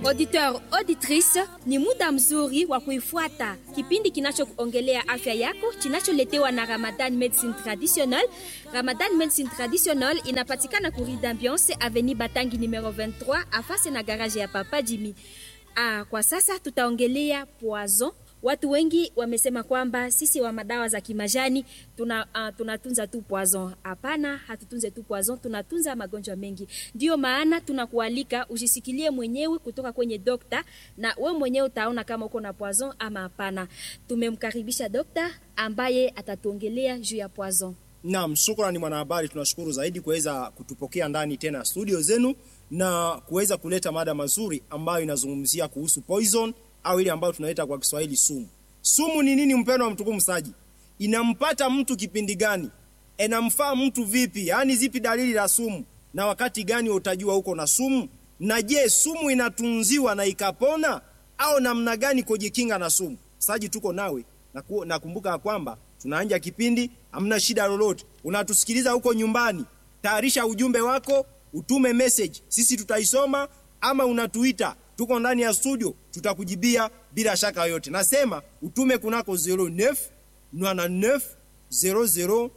Auditeur auditrice, ni muda mzuri wa kuifuata kipindi kinachoongelea afya yako kinacholetewa na Ramadan Medicine Traditional. Ramadan Medicine Traditional inapatikana ku Rue d'Ambiance Avenue Batangi numero 23 afase na garage ya Papa Jimmy. Ah, kwa sasa tutaongelea poison. Watu wengi wamesema kwamba sisi wa madawa za kimajani tuna, uh, tunatunza tu poison. Hapana, hatutunze tu poison, tunatunza magonjwa mengi. Ndio maana tunakualika ujisikilie mwenyewe kutoka kwenye dokta, na we mwenyewe utaona kama uko na poison ama hapana. Tumemkaribisha dokta ambaye atatuongelea juu ya poison. Naam, shukrani mwanahabari, tunashukuru zaidi kuweza kutupokea ndani tena studio zenu na kuweza kuleta mada mazuri ambayo inazungumzia kuhusu poison au ile ambayo tunaita kwa Kiswahili sumu. Sumu ni nini, mpendwa wa mtukufu msaji? Inampata mtu kipindi gani? Inamfaa mtu vipi? Yaani zipi dalili za sumu na wakati gani utajua uko na sumu? Na je, sumu inatunziwa na ikapona au namna gani kujikinga na sumu? Msaji, tuko nawe na ku, nakumbuka kwamba tunaanja kipindi, hamna shida lolote. Unatusikiliza huko nyumbani, tayarisha ujumbe wako, utume message, sisi tutaisoma, ama unatuita tuko ndani ya studio tutakujibia bila shaka yoyote. Nasema utume kunako 09 99 00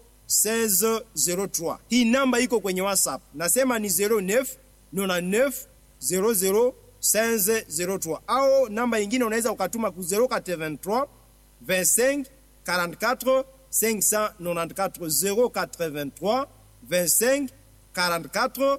1603. Hii namba iko kwenye WhatsApp. Nasema ni 09 99 00 1603, au namba nyingine unaweza ukatuma ku 083 25 44 594 083 25 44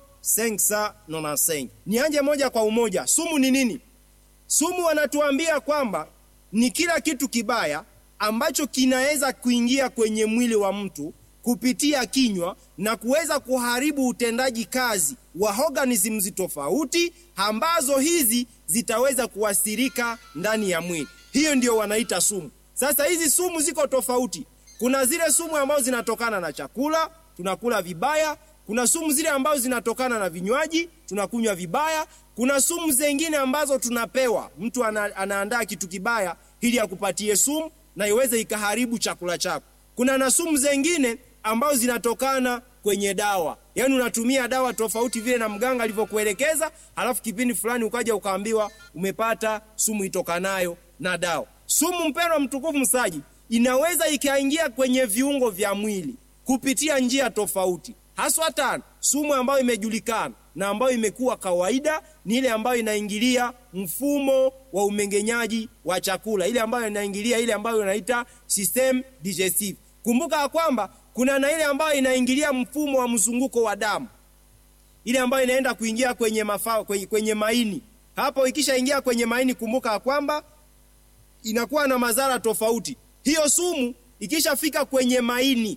595. Nianje moja kwa umoja. Sumu ni nini? Sumu wanatuambia kwamba ni kila kitu kibaya ambacho kinaweza kuingia kwenye mwili wa mtu kupitia kinywa na kuweza kuharibu utendaji kazi wa organisms tofauti ambazo hizi zitaweza kuathirika ndani ya mwili. Hiyo ndio wanaita sumu. Sasa hizi sumu ziko tofauti. Kuna zile sumu ambazo zinatokana na chakula, tunakula vibaya, kuna sumu zile ambazo zinatokana na vinywaji tunakunywa vibaya. Kuna sumu zingine ambazo tunapewa, mtu ana, anaandaa kitu kibaya ili akupatie sumu na iweze ikaharibu chakula chako. Kuna na sumu zingine ambazo zinatokana kwenye dawa, yaani unatumia dawa tofauti vile na mganga alivyokuelekeza, halafu kipindi fulani ukaja ukaambiwa umepata sumu itokanayo na dawa. Sumu, mpendwa mtukufu msaji, inaweza ikaingia kwenye viungo vya mwili kupitia njia tofauti haswa tano. Sumu ambayo imejulikana na ambayo imekuwa kawaida ni ile ambayo inaingilia mfumo wa umengenyaji wa chakula, ile ambayo inaingilia ile ambayo inaita system digestive. Kumbuka ya kwamba kuna na ile ambayo inaingilia mfumo wa mzunguko wa damu, ile ambayo inaenda kuingia kwenye mafao, kwenye, kwenye maini. Hapo ikishaingia kwenye maini, kumbuka ya kwamba inakuwa na madhara tofauti. Hiyo sumu ikishafika kwenye maini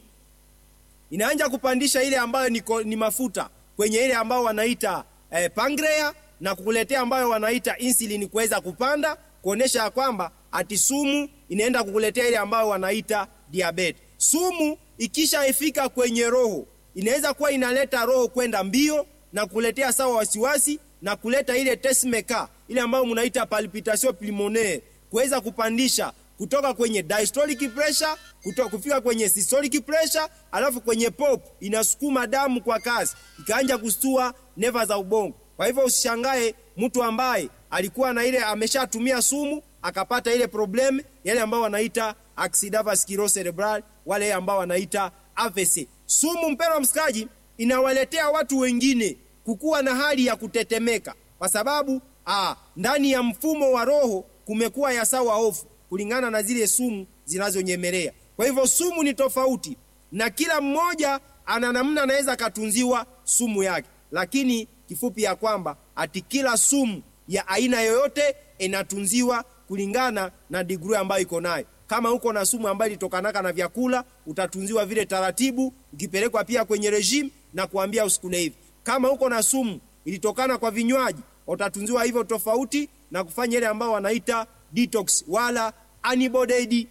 inaanja kupandisha ile ambayo ni, ni mafuta kwenye ile ambayo wanaita eh, pancreas na kukuletea ambayo wanaita insulin kuweza kupanda kuonesha ya kwamba ati sumu inaenda kukuletea ile ambayo wanaita diabetes. Sumu ikishaifika kwenye roho inaweza kuwa inaleta roho kwenda mbio na kuletea sawa wasiwasi na kuleta ile pacemaker ile ambayo mnaita palpitation pulmonaire kuweza kupandisha kutoka kwenye diastolic pressure kutoka kufika kwenye systolic pressure, alafu kwenye pop inasukuma damu kwa kasi ikaanja kustua neva za ubongo. Kwa hivyo usishangae mtu ambaye alikuwa na ile ameshatumia sumu akapata ile problem yale ambao wanaita accident vascular cerebral, wale ambao wanaita AVC. Sumu, mpendwa msikaji, inawaletea watu wengine kukuwa na hali ya kutetemeka kwa sababu aa, ndani ya mfumo wa roho kumekuwa ya sawa hofu kulingana na zile sumu zinazonyemelea. Kwa hivyo sumu ni tofauti, na kila mmoja ana namna anaweza akatunziwa sumu yake, lakini kifupi ya kwamba ati kila sumu ya aina yoyote inatunziwa kulingana na degree ambayo iko nayo. Kama uko na sumu ambayo ilitokanaka na vyakula, utatunziwa vile taratibu, ukipelekwa pia kwenye regime na kuambia usikule hivi. Kama uko na sumu ilitokana kwa vinywaji, utatunziwa hivyo tofauti na kufanya ile ambayo wanaita detox wala antibody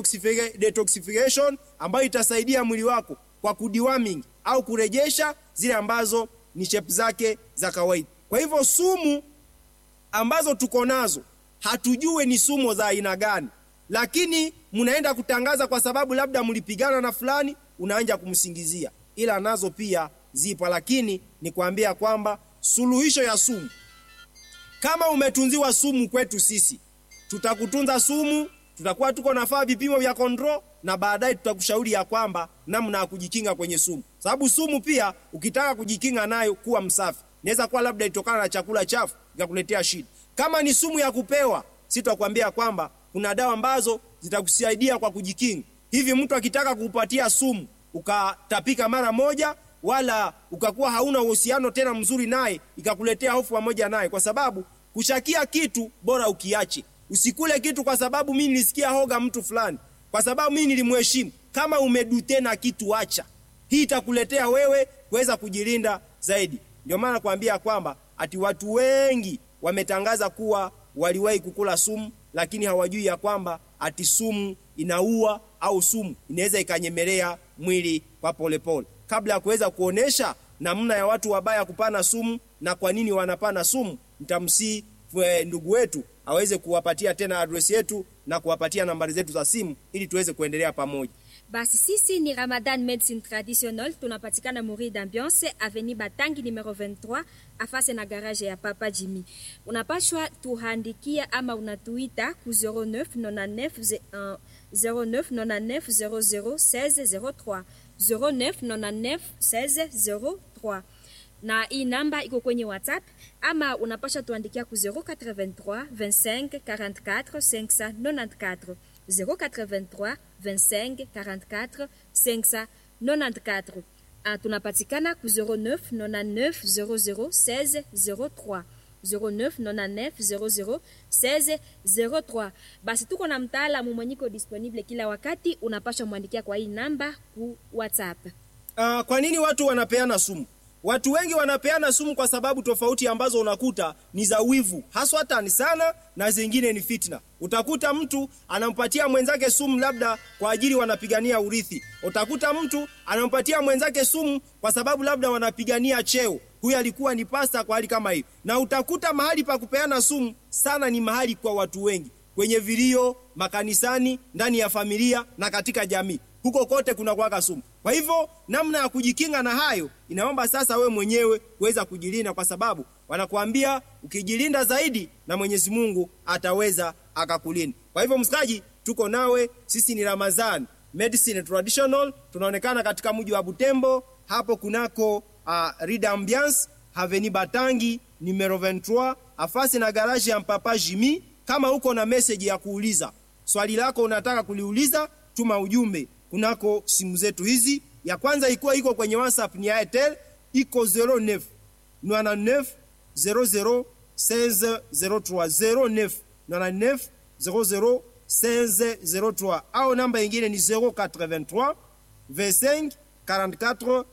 detoxification ambayo itasaidia mwili wako kwa kudeworming au kurejesha zile ambazo ni shape zake za kawaida. Kwa hivyo sumu ambazo tuko nazo hatujue ni sumu za aina gani, lakini mnaenda kutangaza kwa sababu labda mlipigana na fulani, unaanja kumsingizia, ila nazo pia zipo, lakini ni kuambia kwamba suluhisho ya sumu kama umetunziwa sumu kwetu sisi, tutakutunza sumu, tutakuwa tuko nafaa vipimo vya control, na baadaye tutakushauri ya kwamba namna ya kujikinga kwenye sumu, sababu sumu pia ukitaka kujikinga nayo, kuwa msafi. Inaweza kuwa labda itokana na chakula chafu ikakuletea shida. Kama ni sumu ya kupewa, si tutakwambia kwamba kuna dawa ambazo zitakusaidia kwa kujikinga. Hivi mtu akitaka kukupatia sumu ukatapika mara moja, wala ukakuwa hauna uhusiano tena mzuri naye, ikakuletea hofu pamoja naye, kwa sababu kushakia kitu bora ukiache. Usikule kitu kwa sababu mimi nilisikia hoga mtu fulani, kwa sababu mimi nilimheshimu. Kama umedute na kitu, acha. Hii itakuletea wewe kuweza kujilinda zaidi. Ndio maana nakwambia kwamba ati watu wengi wametangaza kuwa waliwahi kukula sumu, lakini hawajui ya kwamba ati sumu inaua au sumu inaweza ikanyemelea mwili kwa polepole. Kabla ya kuweza kuonesha namna ya watu wabaya kupana sumu na kwa nini wanapana sumu, nitamsii ndugu wetu aweze kuwapatia tena adresi yetu na kuwapatia nambari zetu za simu ili tuweze kuendelea pamoja. Basi sisi ni Ramadan Medicine Traditional, tunapatikana Muri d'Ambiance, Avenue Batangi numero 23, afase na garage ya Papa Jimmy. Unapashwa tuhandikia ama unatuita ku 09 99 09 99 00 16 03 09 99 16 03 na hii namba iko kwenye WhatsApp ama unapasha tuandikia ku 083 25 44 594 083 25 44 594. Ah, tunapatikana ku 09 99 00 16 03 09 99 00 16 03. Basi tuko na mtaalamu mwenyiko disponible kila wakati, unapasha mwandikia kwa hii namba ku WhatsApp. Uh, kwa nini watu wanapeana sumu? Watu wengi wanapeana sumu kwa sababu tofauti ambazo unakuta ni za wivu, haswa tani sana, na zingine ni fitna. Utakuta mtu anampatia mwenzake sumu labda kwa ajili wanapigania urithi. Utakuta mtu anampatia mwenzake sumu kwa sababu labda wanapigania cheo. Huyu alikuwa ni pasta kwa hali kama hiyo. Na utakuta mahali pa kupeana sumu sana ni mahali kwa watu wengi, kwenye vilio, makanisani, ndani ya familia na katika jamii huko kote kuna kuwaka sumu. Kwa hivyo namna ya kujikinga na hayo, inaomba sasa we mwenyewe kuweza kujilinda, kwa sababu wanakuambia ukijilinda zaidi na Mwenyezi Mungu ataweza akakulinda. Kwa hivyo msikaji, tuko nawe, sisi ni Ramazan Medicine Traditional, tunaonekana katika mji wa Butembo, hapo kunako uh, Rida Ambiance Haveni Batangi numero 23 afasi na garaji ya Mpapa Jimi. Kama uko na message ya kuuliza swali lako unataka kuliuliza, tuma ujumbe kunako simu zetu hizi. Ya kwanza ikiwa iko kwenye WhatsApp ni Airtel iko 09 99 00 16 03 09 99 00 16 03 au namba ingine ni 083 25 44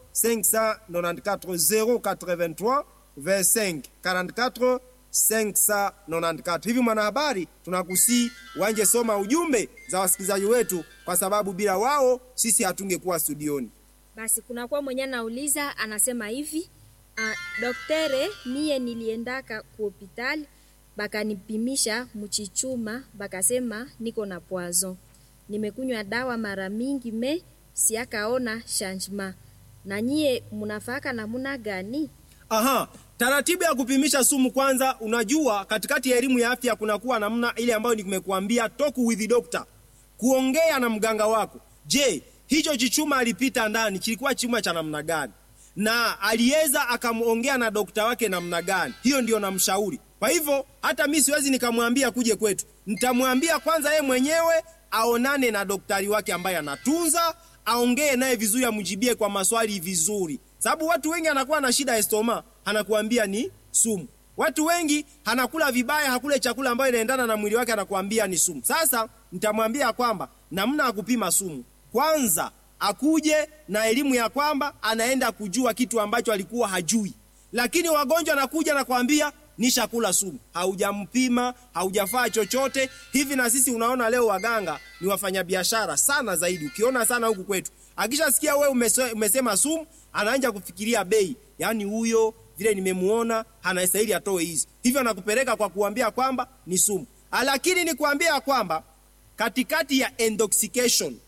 594 083 25 44 594. Hivi mwanahabari, tunakusii wanje soma ujumbe za wasikilizaji wetu, kwa sababu bila wao sisi hatungekuwa studioni. Basi kunakuwa mwenye anauliza anasema hivi uh, doktere, mie niliendaka ku hospitali bakanipimisha mchichuma, bakasema niko na poison. Nimekunywa dawa mara mingi me siakaona changement. Na nyie munafaka namuna gani? Aha, taratibu ya kupimisha sumu kwanza, unajua katikati ya elimu ya afya kunakuwa namna ile ambayo nimekuambia, talk with the doctor, kuongea na mganga wako. Je, hicho chichuma alipita ndani kilikuwa chuma cha namna gani, na aliweza akamwongea na dokta wake namna gani? Hiyo ndio namshauri. Kwa hivyo hata mi siwezi nikamwambia kuje kwetu, nitamwambia kwanza ye mwenyewe aonane na daktari wake ambaye anatunza, aongee naye vizuri, amjibie kwa maswali vizuri sababu watu wengi anakuwa na shida ya stoma, anakuambia ni sumu. Watu wengi anakula vibaya, hakule chakula ambayo inaendana na mwili wake, anakuambia ni sumu. Sasa nitamwambia kwamba namna ya kupima sumu, kwanza akuje na elimu ya kwamba anaenda kujua kitu ambacho alikuwa hajui. Lakini wagonjwa anakuja na kuambia nishakula sumu, haujampima, haujafaa chochote hivi. Na sisi unaona, leo waganga ni wafanyabiashara sana zaidi, ukiona sana huku kwetu akishasikia wewe umese, umesema sumu anaanza kufikiria bei, yaani huyo vile nimemuona anastahili atoe hizi, hivyo anakupeleka kwa kuambia kwamba ni sumu. Lakini ni kuambia kwamba katikati ya intoxication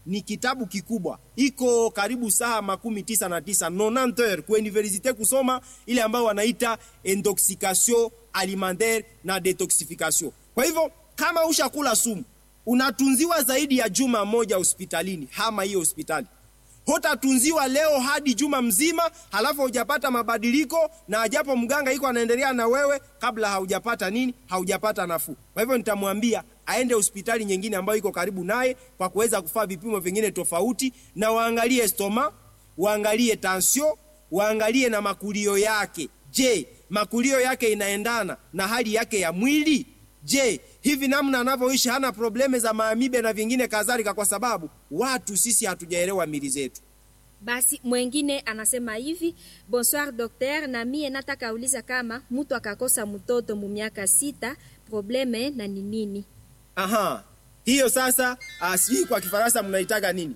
ni kitabu kikubwa, iko karibu saa makumi tisa na tisa 90 heures ku universite kusoma ile ambayo wanaita intoxication alimentaire na detoxification. Kwa hivyo kama ushakula sumu unatunziwa zaidi ya juma moja hospitalini, hama hiyo hospitali hutatunziwa leo hadi juma mzima, halafu hujapata mabadiliko, na ajapo mganga iko anaendelea na wewe kabla haujapata nini, haujapata nafuu. Kwa hivyo nitamwambia aende hospitali nyingine ambayo iko karibu naye kwa kuweza kufaa vipimo vingine tofauti, na waangalie stoma, waangalie tension, waangalie na makulio yake. Je, makulio yake inaendana na hali yake ya mwili? Je, hivi namna anavyoishi hana probleme za maamibe na vingine kadhalika? Kwa sababu watu sisi hatujaelewa mili zetu. Basi mwengine anasema hivi, bonsoir docteur, na mie nataka uliza kama mtu akakosa mtoto mu miaka sita, probleme na ni nini? Aha, hiyo sasa, uh, sijui kwa Kifaransa mnaitaga nini?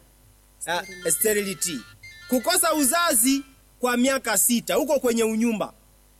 Uh, sterility, kukosa uzazi kwa miaka sita huko kwenye unyumba,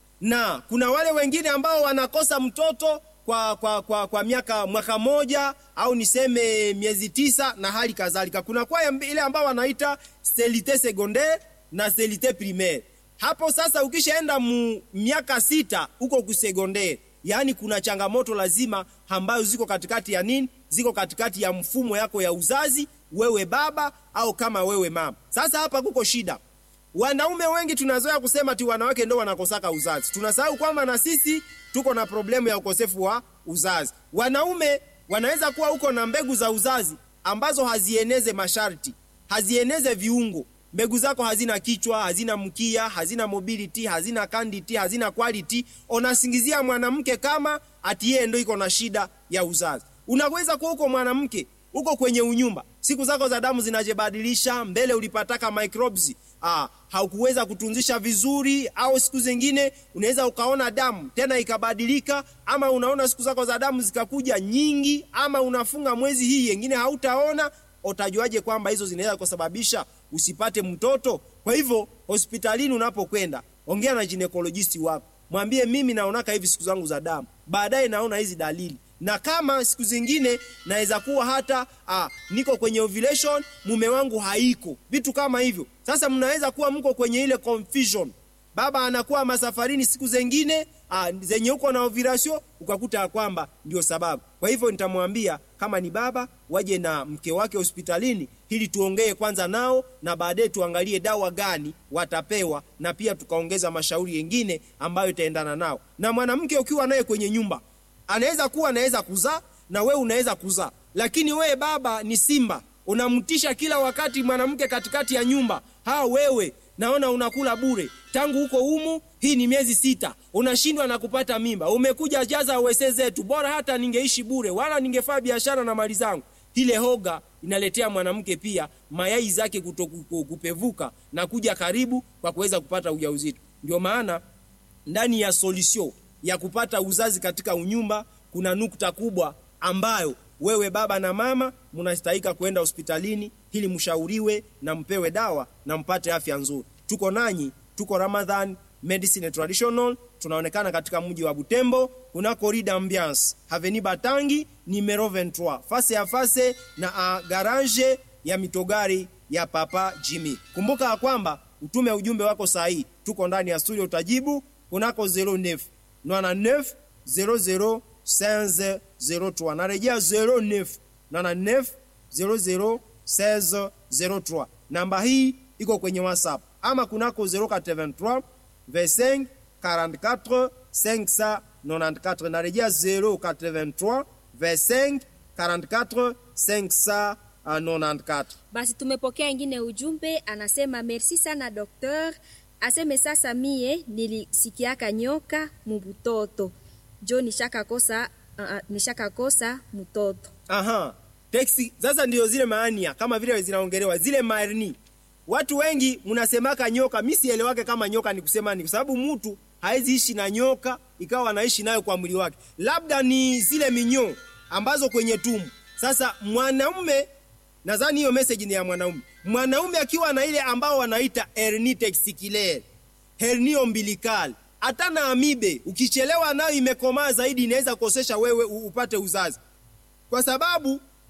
na kuna wale wengine ambao wanakosa mtoto kwa, kwa, kwa, kwa miaka mwaka moja au niseme miezi tisa na hali kadhalika. Kuna kwa ile ambao wanaita sterilite secondaire na sterilite primaire. Hapo sasa ukishaenda mu miaka sita huko kusecondaire, yaani kuna changamoto lazima ambazo ziko katikati ya nini, ziko katikati ya mfumo yako ya uzazi, wewe baba au kama wewe mama. Sasa hapa kuko shida Wanaume wengi tunazoea kusema ti wanawake ndo wanakosaka uzazi. Tunasahau kwamba na sisi tuko na problemu ya ukosefu wa uzazi. Wanaume wanaweza kuwa huko na mbegu za uzazi ambazo hazieneze masharti, hazieneze viungo. Mbegu zako hazina kichwa, hazina mkia, hazina mobility, hazina candidity, hazina quality. Unasingizia mwanamke kama ati yeye ndo iko na shida ya uzazi. Unaweza kuwa huko mwanamke uko kwenye unyumba, siku zako za damu zinajibadilisha, mbele ulipataka microbes ah, haukuweza kutunzisha vizuri, au siku zingine unaweza ukaona damu tena ikabadilika, ama unaona siku zako za damu zikakuja nyingi, ama unafunga mwezi hii yengine hautaona. Utajuaje kwamba hizo zinaweza kusababisha usipate mtoto? Kwa hivyo hospitalini unapokwenda, ongea na ginekolojisti wako, mwambie mimi naonaka hivi siku zangu za damu, baadaye naona hizi dalili na kama siku zingine naweza kuwa hata ah, niko kwenye ovulation mume wangu haiko, vitu kama hivyo. Sasa mnaweza kuwa mko kwenye ile confusion, baba anakuwa masafarini siku zengine ah, zenye uko na ovulation, ukakuta ya kwamba ndio sababu. Kwa hivyo nitamwambia kama ni baba waje na mke wake hospitalini, ili tuongee kwanza nao na baadaye tuangalie dawa gani watapewa, na pia tukaongeza mashauri yengine ambayo itaendana nao. Na mwanamke ukiwa naye kwenye nyumba anaweza kuwa anaweza kuzaa na wewe unaweza kuzaa, lakini wewe baba ni simba, unamtisha kila wakati mwanamke katikati ya nyumba. Ha, wewe naona unakula bure tangu huko humu, hii ni miezi sita, unashindwa na kupata mimba. Umekuja jaza wese zetu, bora hata ningeishi bure, wala ningefanya biashara na mali zangu. Ile hoga inaletea mwanamke pia mayai zake kutokupevuka na kuja karibu kwa kuweza kupata ujauzito. Ndio maana ndani ya solution ya kupata uzazi katika unyumba kuna nukta kubwa ambayo wewe baba na mama mnastahika kwenda hospitalini ili mshauriwe na mpewe dawa na mpate afya nzuri. Tuko nanyi, tuko Ramadhan Medicine Traditional, tunaonekana katika mji wa Butembo kuna corridor ambiance Avenue Batangi numero 23 face ya face na a garage ya mitogari ya Papa Jimmy. Kumbuka ya kwamba utume ujumbe wako sahihi. Tuko ndani ya studio, utajibu kunako 09 99 00 15 03. Narejea 09 99 00 16 03. Namba hii iko kwenye WhatsApp ama kunako 083 25 44 594. Narejea 083 25 44 594. Basi tumepokea ingine ujumbe, anasema merci sana docteur aseme sasa mie nilisikiaka nyoka mubutoto jo nishakakosa uh, nishakakosa mtoto. Aha, teksi sasa ndio zile maania kama vile zinaongelewa zile marni. Watu wengi mnasemaka nyoka, mimi sielewake kama nyoka ni kusema ni kwa sababu mtu hawezi ishi na nyoka ikawa anaishi nayo kwa mwili wake, labda ni zile minyoo ambazo kwenye tumbo. Sasa mwanaume, nadhani hiyo message ni ya mwanaume mwanaume akiwa na ile ambao wanaita hernie testiculaire, hernie ombilical, hata na amibe, ukichelewa nayo imekomaa zaidi, inaweza kukosesha wewe upate uzazi, kwa sababu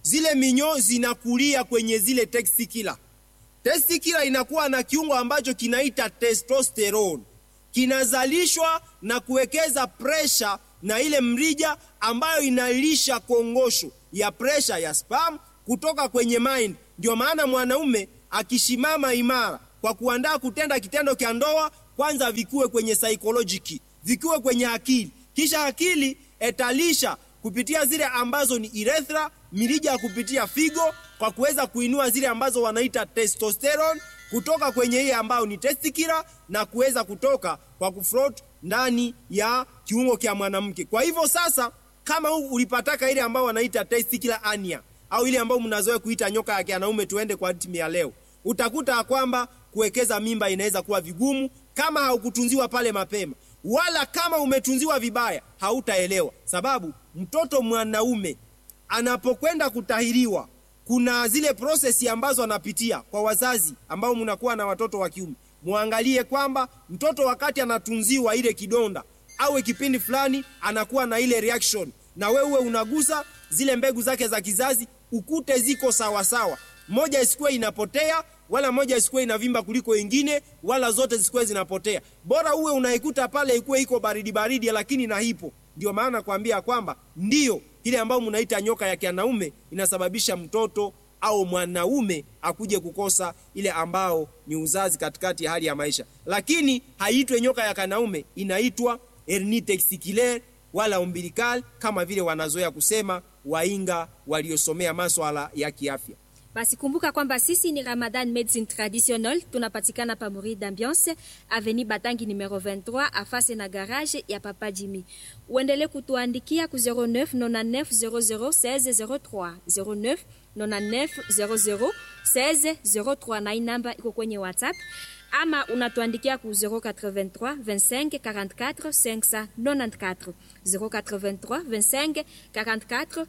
zile minyoo zinakulia kwenye zile testikila. Testikila inakuwa na kiungo ambacho kinaita testosterone, kinazalishwa na kuwekeza presha na ile mrija ambayo inalisha kongosho ya presha ya sperm kutoka kwenye mind. Ndio maana mwanaume akishimama imara kwa kuandaa kutenda kitendo cha ndoa, kwanza vikuwe kwenye psychological, vikuwe kwenye akili, kisha akili etalisha kupitia zile ambazo ni urethra, mirija ya kupitia figo, kwa kuweza kuinua zile ambazo wanaita testosterone kutoka kwenye hii ambayo ni testikila na kuweza kutoka kwa kufloat ndani ya kiungo cha mwanamke. Kwa hivyo sasa, kama ulipataka ile ambayo wanaita testicular hernia au ile ambayo mnazoea kuita nyoka ya kianaume, tuende kwa timu ya leo, utakuta kwamba kuwekeza mimba inaweza kuwa vigumu kama haukutunziwa pale mapema, wala kama umetunziwa vibaya hautaelewa, sababu mtoto mwanaume anapokwenda kutahiriwa kuna zile prosesi ambazo anapitia. Kwa wazazi ambao mnakuwa na watoto wa kiume, muangalie kwamba mtoto wakati anatunziwa ile kidonda awe kipindi fulani anakuwa na ile reaction, na wewe unagusa zile mbegu zake za kizazi ukute ziko sawasawa sawa. Moja isikuwe inapotea wala moja isikuwe inavimba kuliko ingine, wala zote zisikuwe zinapotea. Bora uwe unaikuta pale ikuwe iko baridi baridi, lakini na hipo. Ndio maana kuambia kwamba ndiyo ile ambayo mnaita nyoka ya kianaume inasababisha mtoto au mwanaume akuje kukosa ile ambao ni uzazi katikati ya hali ya maisha, lakini haiitwe nyoka ya kianaume, inaitwa hernie testiculaire wala umbilical kama vile wanazoea kusema wainga waliosomea maswala ya kiafya. Basi kumbuka kwamba sisi ni Ramadan Medicine Traditional, tunapatikana pa Muri d'Ambiance Avenue Batangi numero 23 afase na garage ya Papa Jimmy. Uendelee kutuandikia ku 09 99 00 16 03 09 99 00 16 03, na hii namba iko kwenye WhatsApp ama unatuandikia ku 083 25 44 594 083 25 44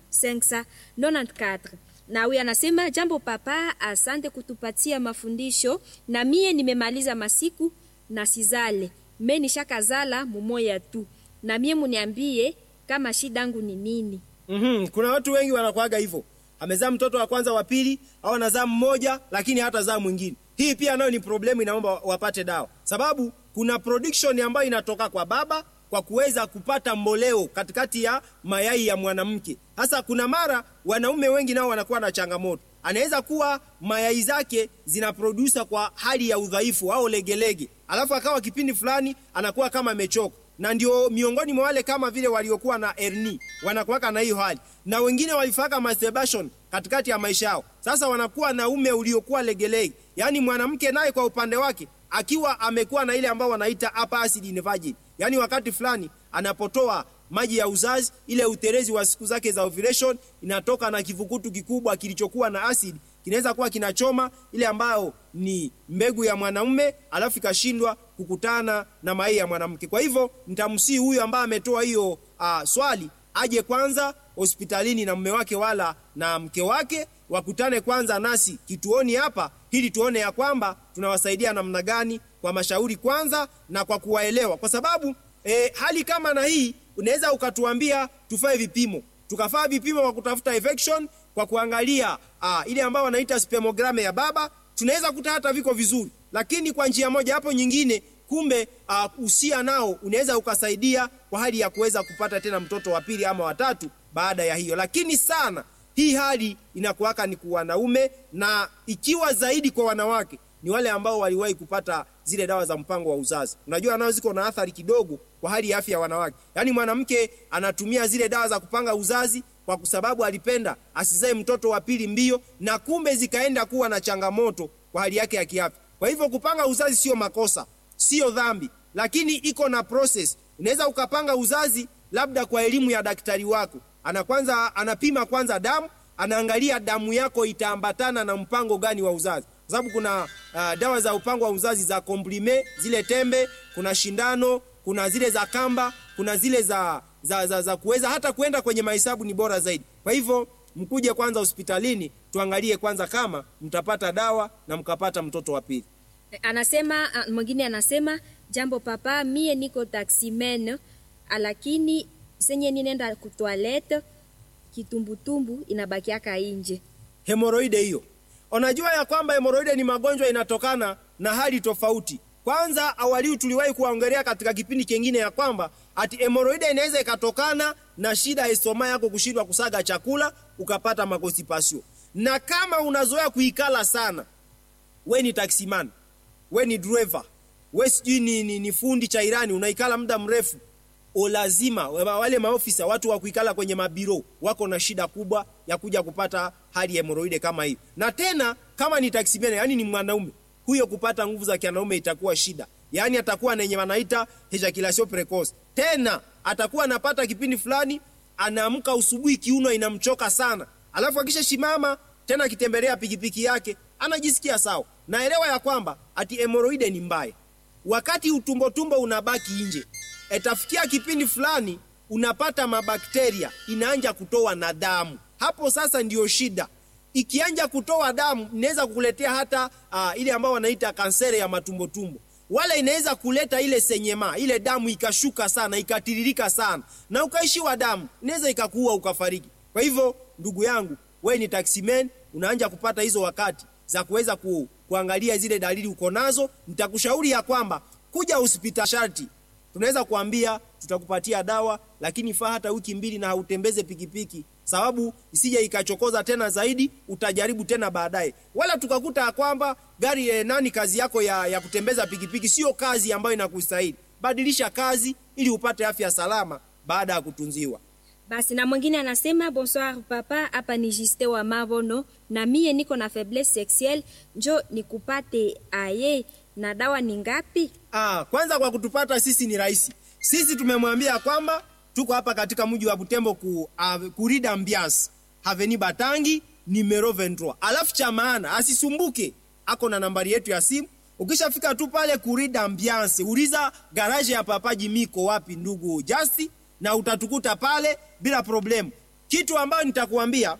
594 na huyu anasema jambo papa, asante kutupatia mafundisho. Na mie nimemaliza masiku na sizale me nishakazala mumoya tu, na mie muniambie kama shida yangu ni nini? Mm-hmm. Kuna watu wengi wanakuaga hivyo, amezaa mtoto wa kwanza wa pili, au anazaa mmoja lakini hata zaa mwingine. Hii pia nayo ni problemu, inaomba wapate dawa, sababu kuna production ambayo inatoka kwa baba kwa kuweza kupata mboleo katikati ya mayai ya mwanamke. Hasa kuna mara wanaume wengi nao wanakuwa na changamoto, anaweza kuwa mayai zake zinaprodusa kwa hali ya udhaifu au legelege, alafu akawa kipindi fulani anakuwa kama amechoka, na ndio miongoni mwa wale kama vile waliokuwa na hernia wanakuwaka na hiyo hali, na wengine walifaka masturbation katikati ya maisha yao. Sasa wanakuwa na ume uliokuwa legelege, yaani mwanamke naye kwa upande wake akiwa amekuwa na ile ambao wanaita upper acid in virgin, yaani wakati fulani anapotoa maji ya uzazi, ile uterezi wa siku zake za ovulation inatoka na kivukutu kikubwa kilichokuwa na acid, kinaweza kuwa kinachoma ile ambayo ni mbegu ya mwanamume, alafu ikashindwa kukutana na mayai ya mwanamke. Kwa hivyo nitamsii huyu ambaye ametoa hiyo uh, swali aje kwanza hospitalini na mume wake wala na mke wake wakutane kwanza nasi kituoni hapa, ili tuone ya kwamba tunawasaidia namna gani kwa mashauri kwanza na kwa kuwaelewa, kwa sababu e, hali kama na hii unaweza ukatuambia tufae vipimo, tukafaa vipimo kwa kutafuta infection, kwa kuangalia a, ile ambayo wanaita spermogram ya baba, tunaweza kuta hata viko vizuri, lakini kwa njia moja hapo nyingine kumbe uh, usia nao unaweza ukasaidia kwa hali ya kuweza kupata tena mtoto wa pili ama watatu baada ya hiyo, lakini sana hii hali inakuwaka ni kwa wanaume, na ikiwa zaidi kwa wanawake ni wale ambao waliwahi kupata zile dawa za mpango wa uzazi. Unajua nao ziko na athari kidogo kwa hali ya afya ya wanawake, yaani mwanamke anatumia zile dawa za kupanga uzazi kwa sababu alipenda asizae mtoto wa pili mbio, na kumbe zikaenda kuwa na changamoto kwa hali yake ya kiafya. Kwa hivyo kupanga uzazi sio makosa, sio dhambi, lakini iko na process. Unaweza ukapanga uzazi labda kwa elimu ya daktari wako, ana kwanza anapima kwanza damu, anaangalia damu yako itaambatana na mpango gani wa uzazi, kwa sababu kuna uh, dawa za mpango wa uzazi za komplime, zile tembe, kuna shindano, kuna zile za kamba, kuna zile za za, za, za kuweza hata kwenda kwenye mahesabu ni bora zaidi. Kwa hivyo mkuje kwanza hospitalini tuangalie kwanza kama mtapata dawa na mkapata mtoto wa pili. Anasema mwingine anasema jambo papa, mie niko taximen, lakini senye ninenda kutoilette kitumbutumbu inabakiaka inje. hemoroide hiyo. Unajua ya kwamba hemoroide ni magonjwa inatokana na hali tofauti. Kwanza awali tuliwahi kuongelea katika kipindi kingine ya kwamba ati hemoroide inaweza ikatokana na shida ya estoma yako kushindwa kusaga chakula ukapata makosipasio, na kama unazoea kuikala sana, we ni taximan, we ni driver, we sijui ni, ni, ni fundi cha irani, unaikala muda mrefu o lazima wale maofisa watu wa kuikala kwenye mabiro wako na shida kubwa ya kuja kupata hali ya hemoroide kama hiyo. Na tena kama ni taximene, yani ni mwanaume huyo, kupata nguvu za kianaume itakuwa shida, yani atakuwa na yenye wanaita ejaculation precoce. Tena atakuwa anapata kipindi fulani, anaamka usubuhi, kiuno inamchoka sana, alafu akisha shimama tena akitembelea pikipiki yake anajisikia sawa. Naelewa ya kwamba ati hemoroide ni mbaya, wakati utumbotumbo unabaki nje itafikia kipindi fulani unapata mabakteria inaanja kutoa na damu. Hapo sasa ndiyo shida. Ikianja kutoa damu inaweza kukuletea hata uh, ile ambayo wanaita kansere ya matumbotumbo, wala inaweza kuleta ile senyema, ile damu ikashuka sana ikatiririka sana na ukaishiwa damu, inaweza ikakuua ukafariki. Kwa hivyo ndugu yangu, wewe ni taximan, unaanja kupata hizo wakati za kuweza ku, kuangalia zile dalili uko nazo, nitakushauri ya kwamba kuja hospitali sharti tunaweza kuambia tutakupatia dawa, lakini faa hata wiki mbili na hautembeze pikipiki, sababu isije ikachokoza tena zaidi, utajaribu tena baadaye. Wala tukakuta ya kwamba gari eh, nani kazi yako ya, ya kutembeza pikipiki sio kazi ambayo inakustahili. Badilisha kazi ili upate afya salama baada ya kutunziwa. Basi na mwingine anasema bonsoir papa, hapa ni Juste wa Mabono, na mie niko na faiblesse sexuelle, njo nikupate aye na dawa ni ngapi? Ah, kwanza kwa kutupata sisi ni rahisi. Sisi tumemwambia kwamba tuko hapa katika mji wa Butembo ku, uh, kurida ambiance Haveni Batangi numero 23. Alafu cha maana asisumbuke, ako na nambari yetu ya simu. Ukishafika tu pale kurida ambiance, uliza garage ya Papa Jimiko wapi ndugu Justi, na utatukuta pale bila problemu. Kitu ambayo nitakuambia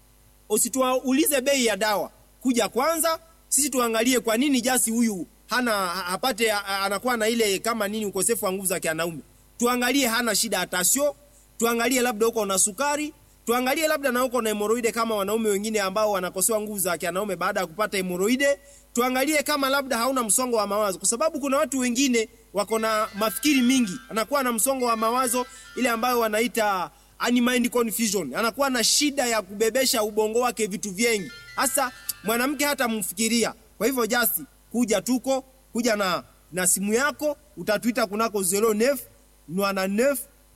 usituulize bei ya dawa, kuja kwanza sisi tuangalie kwa nini Jasi huyu hana hapate anakuwa na ile kama nini ukosefu wa nguvu za kianaume. Tuangalie hana shida ya tasio, tuangalie labda uko na sukari, tuangalie labda na uko na hemoroide kama wanaume wengine ambao wanakosewa nguvu za kianaume baada ya kupata hemoroide. Tuangalie kama labda hauna msongo wa mawazo, kwa sababu kuna watu wengine wako na mafikiri mingi, anakuwa na msongo wa mawazo ile ambayo wanaita mind confusion, anakuwa na shida ya kubebesha ubongo wake vitu vingi, hasa mwanamke hata mfikiria. Kwa hivyo Jasi, kuja tuko kuja na, na simu yako utatuita kunako 09 99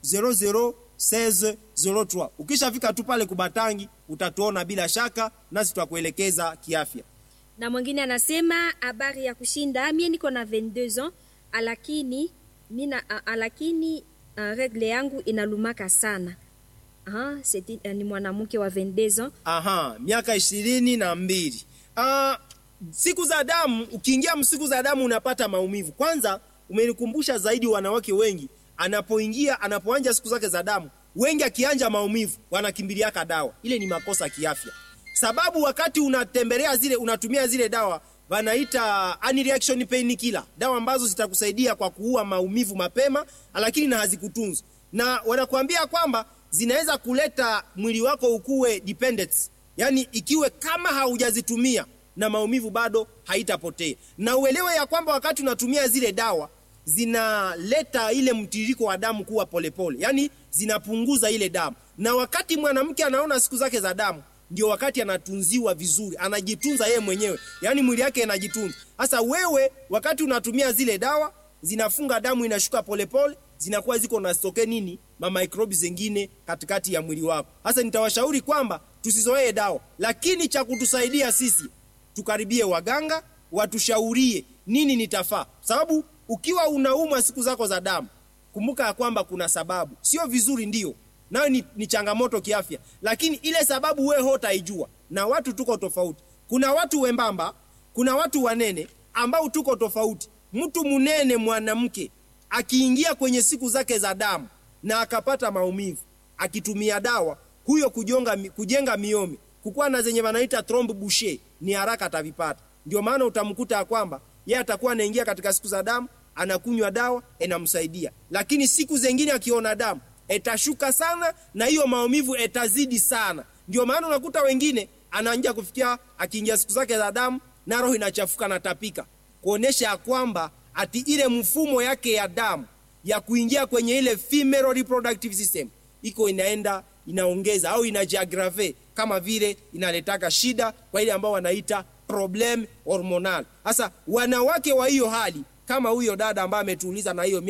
00 16 03. Ukishafika tu pale Kubatangi utatuona bila shaka, nasi tutakuelekeza kiafya. Na mwingine anasema habari ya kushinda, mie niko na 22 ans alakini mina alakini uh, regle yangu inalumaka sana. Aha, seti, uh, ni mwanamke wa 22 ans. Aha, miaka ishirini na mbili. Uh, siku za damu, ukiingia msiku za damu unapata maumivu. Kwanza umenikumbusha zaidi wanawake wengi anapoingia anapoanja siku zake za damu, wengi akianja maumivu wanakimbiliaka dawa. Ile ni makosa kiafya, sababu wakati unatembelea zile unatumia zile dawa wanaita anti-reaction pain killer, dawa ambazo zitakusaidia kwa kuua maumivu mapema, lakini na hazikutunzwa, na wanakuambia kwamba zinaweza kuleta mwili wako ukuwe dependent, yani ikiwe kama haujazitumia na maumivu bado haitapotea. Na uelewe ya kwamba wakati unatumia zile dawa zinaleta ile mtiririko wa damu kuwa polepole, yani zinapunguza ile damu. Na wakati mwanamke anaona siku zake za damu, ndio wakati anatunziwa vizuri, anajitunza yeye mwenyewe, yani mwili yake inajitunza. Sasa wewe, wakati unatumia zile dawa, zinafunga damu, inashuka polepole, zinakuwa ziko na stoke nini, ma microbes zingine katikati ya mwili wako. Sasa nitawashauri kwamba tusizoee dawa, lakini cha kutusaidia sisi tukaribie waganga watushaurie nini nitafaa, sababu ukiwa unaumwa siku zako za damu, kumbuka ya kwamba kuna sababu. Sio vizuri, ndio nayo ni, ni changamoto kiafya, lakini ile sababu wewe hotaijua, na watu tuko tofauti. Kuna watu wembamba, kuna watu wanene ambao tuko tofauti. Mtu munene mwanamke akiingia kwenye siku zake za damu na akapata maumivu akitumia dawa, huyo kujonga, kujenga miomi kukuwa na zenye wanaita trombe boucher ni haraka atavipata. Ndio maana utamkuta ya kwamba yeye atakuwa anaingia katika siku za damu, anakunywa dawa inamsaidia, lakini siku zingine akiona damu itashuka sana na hiyo maumivu itazidi sana. Ndio maana unakuta wengine anaanza kufikia akiingia siku zake za damu na roho inachafuka na tapika, kuonesha ya kwamba ati ile mfumo yake ya damu ya kuingia kwenye ile female reproductive system iko inaenda inaongeza au inajiagrave kama vile inaletaka shida kwa ile ambao wanaita problem hormonal. Sasa wanawake wa hiyo hali kama huyo dada ambaye ametuuliza na hiyo